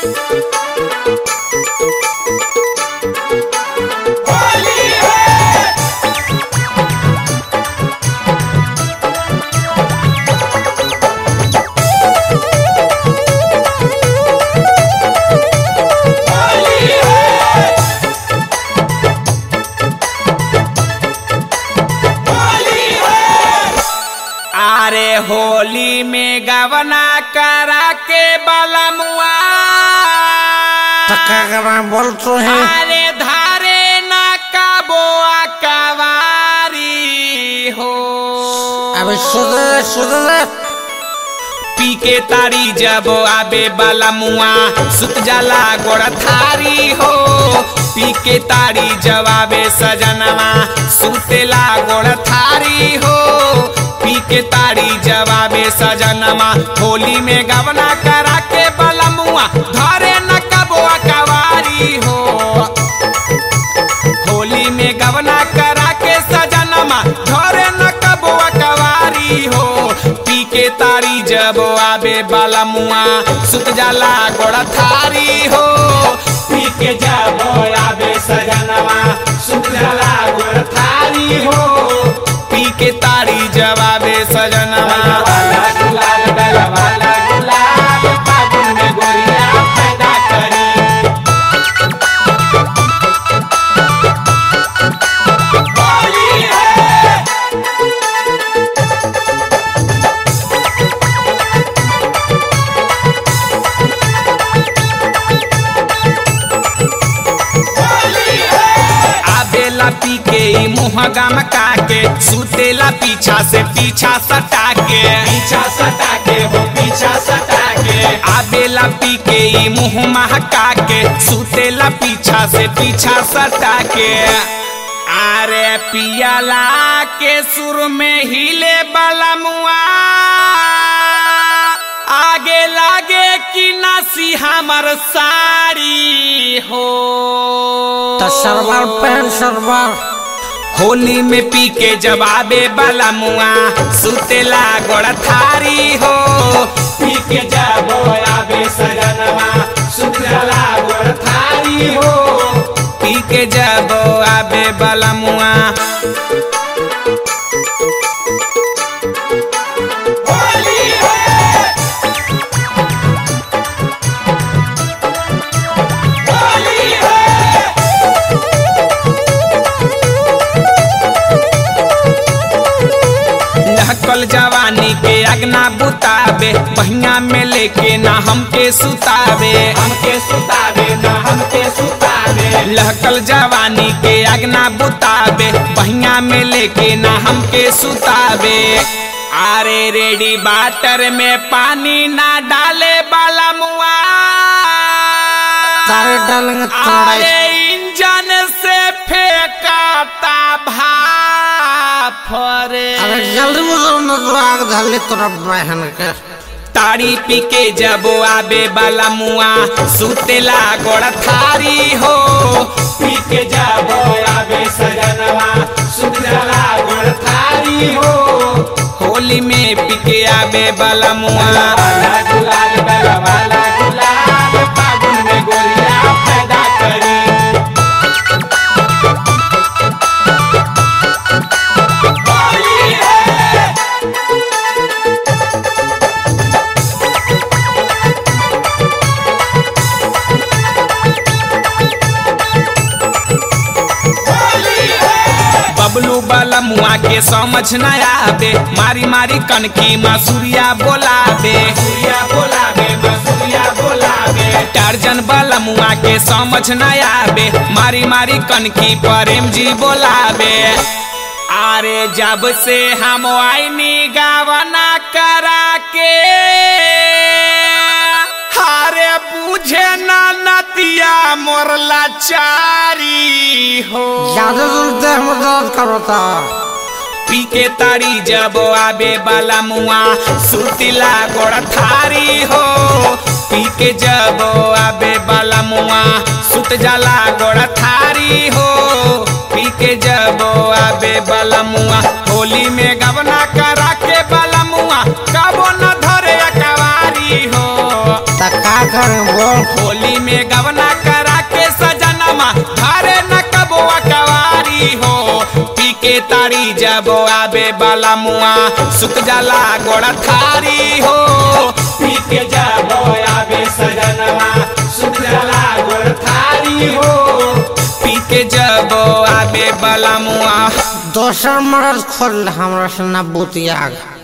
अरे होली में गवना करा के बलमुआ टक्का करा बोल तो है अरे धारे न कबोआ कवारी हो अबे सुधर सुधर पी के तारी जब आबे बलमुआ सुत जाला गोड़ थारी हो पी के तारी जब आबे सजनवा सुतेला गोड़ थारी हो पी के तारी जवाबे सजनमा होली में गवना करा के बलमुआ धरे न कबुआ कवारी हो होली में गवना करा के सजनमा धरे न कबुआ कवारी हो पी के तारी जब आबे बलमुआ सुत जाला गोड़ थारी हो पी के जब आबे सजनमा सुत जाला गोड़ थारी हो पी के तारी जवाबे सजनवा वाला गुलाल गल वाला गुलाल फागुन में गोरिया पैदा करी होली है आबेला पी के ई मुँह गम के सुतेला पीछा से पीछा सटा के पीछा सटा के हो पीछा सटा के आबेला पी के ई मुँह महका के सुतेला पीछा से पीछा सटा के अरे पियाला के सुर में हिले बलमुआ आगे लागे कि नसी हमर साड़ी हो तो सरवार पहन सरवार होली में पी के जवाबे वाला मुआ सुतेला गोड़ थारी हो पी के जब आबे सजनवा सुतेला गोड़ थारी हो पी के जब आबे वाला मुआ होली है होली है लहकल जवानी के अगना बुतावे बहिया में लेके ना हमके सुतावे हमके सुतावे ना हमके सुतावे लहकल जवानी के अगना बुतावे बहिया में लेके ना हमके सुतावे अरे रेडी बाटर में पानी ना डाले बाला मुआ तारे डालेंगे थोड़ा अरे इंजन से फेंकाता भाप रे अरे जल्दी मुझे न तो आग धरली तोरा बहन के तारी पी के जब आबे बाला मुआ सुतेला गोड़ थारी हो पी के जब आबे सजनवा सुतेला गोड़ थारी हो होली में पी के आबे बाला मुआ वाला गुलाल वाला वाला गुलाल फागुन में गोरिया पैदा करी होली है बबलू वाला मुआ के समझ न आवे मारी मारी कनकी मसूरिया बोलावे सूर्या बोलावे मसूरिया बोलावे टार्जन वाला मुआ के समझ न आवे मारी मारी कनकी प्रेम जी बोलावे अरे जब से हम आईनी गावना करा के हारे बुझे ना नतिया मोर लाचारी हो ज्यादा दूर देह में दर्द करो था पी के तारी जब आबे बाला मुआ सुतिला गोड़ थारी हो पी के जब आबे बाला मुआ सुत जाला गोड़ थारी हो पी के जब आबे बाला मुआ होली में गवना करा के बाला मुआ कबो न धरे अकवारी हो तका करें बोल होली में गवना करा के सजनमा घरे न कबुआ कवारी हो पी के तारी जब आबे बाला मुआ सुख जाला गोड़ा थारी हो पी के जब आबे सजनमा सुख जाला गोड़ा थारी हो पी के जब आबे बाला मुआ दोसर मरद खोल हमरा से ना बुतिया